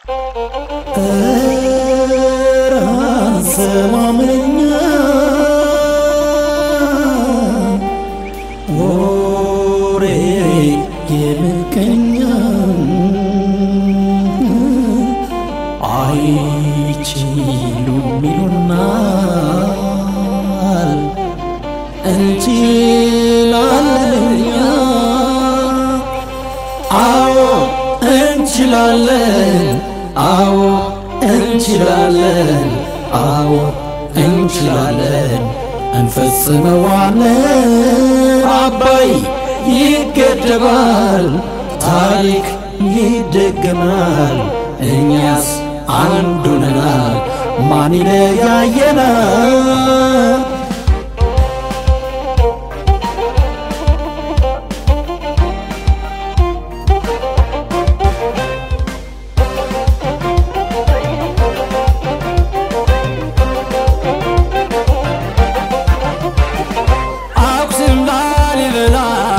ሰማመኛ ወሬ የምቀኛ አይችሉም ይሉናል እንችላለን እኛ አዎ እንችላለን አዎ እንችላለን አዎ እንችላለን እንፈጽመዋለን አባይ ይገደባል ታሪክ ይደገማል እኛስ አንዱ ነናል ማን ይለያየናል አክሱም ላሊበላ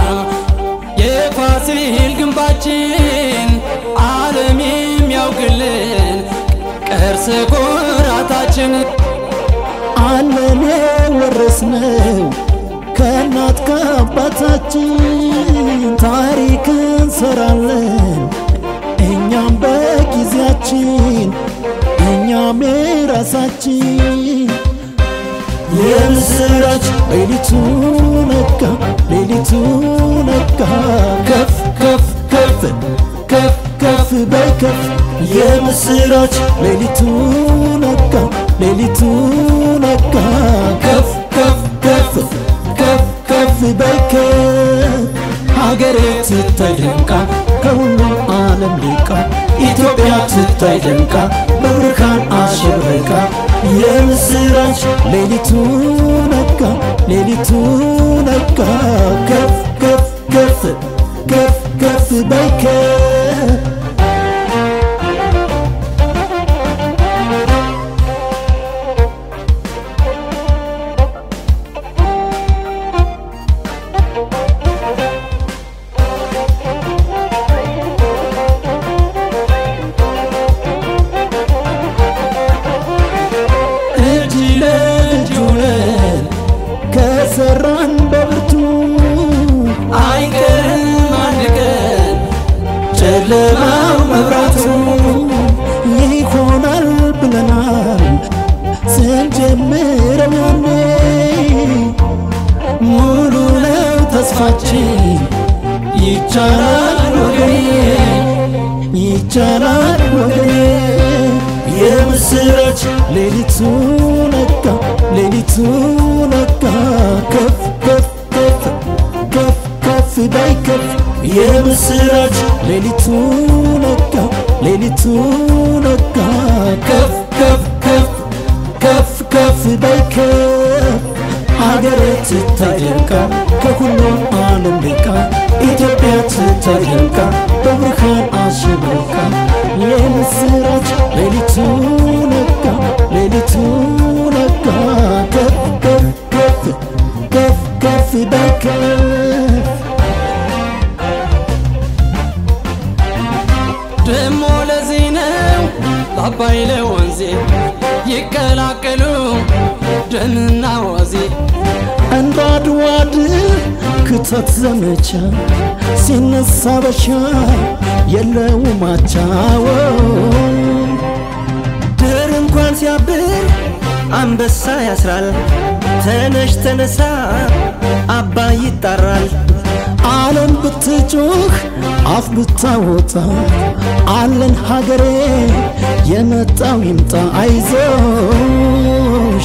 የፋሲል ግንባችን ዓለም የሚያውቅልን ቅርስ ኩራታችን አለን የወረስነው ከእናት ከአባታችን ታሪክ እንሰራለን እኛም በጊዜያችን እኛም የራሳችን የምስራች ሌሊቱ ነጋ ሌሊቱ ነጋ ከፍ ከፍ ከፍ ከፍ ከፍ በይ ከፍ የምስራች ሌሊቱ ነጋ ሌሊቱ ነጋ ከፍ ከፍ ከፍ ከፍ ከፍ በይ ከፍ ሀገሬ ትታይ ደምቃ ከሁሉም ዓለም ሊቃ ኢትዮጵያ ትታይ ደምቃ በብርሃን አሸብርቃ የምስራች ሌሊቱ ነጋ ሌሊቱ ነጋ ከፍ ከፍ ከፍ ከፍ ከፍ በይ ከፍ እጅ ለእጅ ሆነን ከሰራን በብርቱ አይቀርም አንድ ቀን ጨለማው መብራቱ ይሆናል ብለናል ስንጀምረው ያኔ ሙሉ ነው ተስፋችን ይቻላል ወገኔ ይቻላል ወገኔ የምስራች ሌሊቱ ነጋ ሌሊቱ ነጋ ከፍ ከፍ ከፍ ከፍ ከፍ በይ ከፍ የምስራች ሌሊቱ ነጋ ሌሊቱ ነጋ ከፍ ከፍ ከፍ ከፍ ከፍ በይ ከፍ ሀገሬ ትታይ ደምቃ ከሁሉም ዓለም ልቃ ኢትዮጵያ ትታይ ደምቃ በብርሃን አሸብርቃ የምስራች ሌሊቱ ነጋ ሌሊቱ ነጋ ከፍ ከፍ ከፍ ከፍ ከፍ በይ ከፍ ደሞ ለዚህ ነው ለአባይ ለወንዜ ይቀላቀሉ ደምና ዋዜ እንደ አድዋ ድል ክተት ዘመቻ ሲነሳ በሻ የለውም አቻዎ ድር እንኳን ሲያብር አንበሳ ያስራል። ተነሽ ተነሳ አባይ ይጣራል። ዓለም ብትጮህ አፍ ብታወጣ አለን ሀገሬ የመጣው ይምጣ አይዞሽ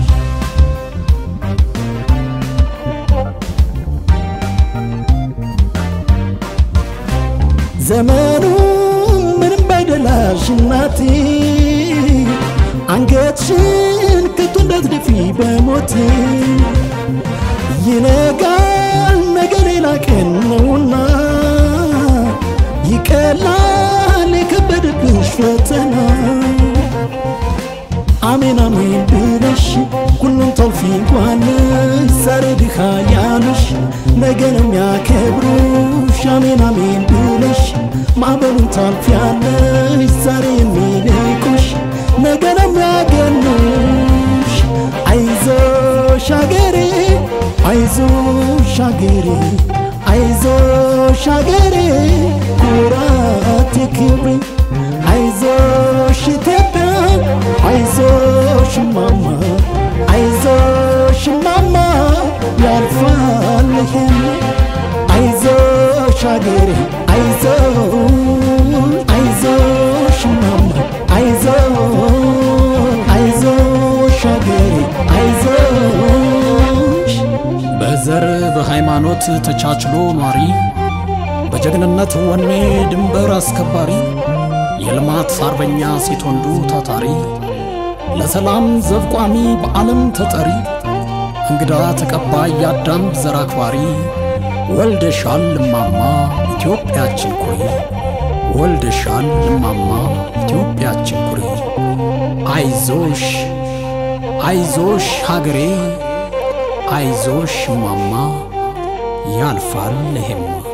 ዘመኑ ምንም ባይደላሽ እናቴ አንገትሽን ከቶ እንዳትደፊ በሞቴ ይነጋል ነገ ሌላ ቀን ነውና ይቀላል የከበደብሽ ፈተና አሜን አሜን ብለሽ ሁሉም ተውፊቋን ዛሬ ድሃ ያሉሽ ነገ ነው የሚያከብሩሽ አሜን አሜን ብለሽ ማዕበሉን ታልፊያለሽ ዛሬ የሚንቁሽ ነገ ነው የሚያገኑሽ አይዞሽ አገሬ አይዞሽ አገሬ አይዞሽ አገሬ ኩራቴ ክብሬ አይዞሽ ኢትዮጵያ አይዞሽ ማማ አይዞሽ ማማ ያልፋል ይሄም አይዞሽ አገሬ አይዞ አይዞሽ ማማ አይዞ አይዞሽ አገሬ አይዞሽ በዘር በሃይማኖት ተቻችሎ ኗሪ በጀግንነት ወኔ ድንበር አስከባሪ የልማት አርበኛ ሴት ወንዱ ታታሪ ለሰላም ዘብቋሚ በዓለም ተጠሪ እንግዳ ተቀባይ የአዳም ዘር አክባሪ ወልደሻል እማማ ኢትዮጵያችን ኩሪ ወልደሻል እማማ ኢትዮጵያችን ኩሪ አይዞሽ አይዞሽ ሀገሬ አይዞሽ እማማ ያልፋል ይሄማ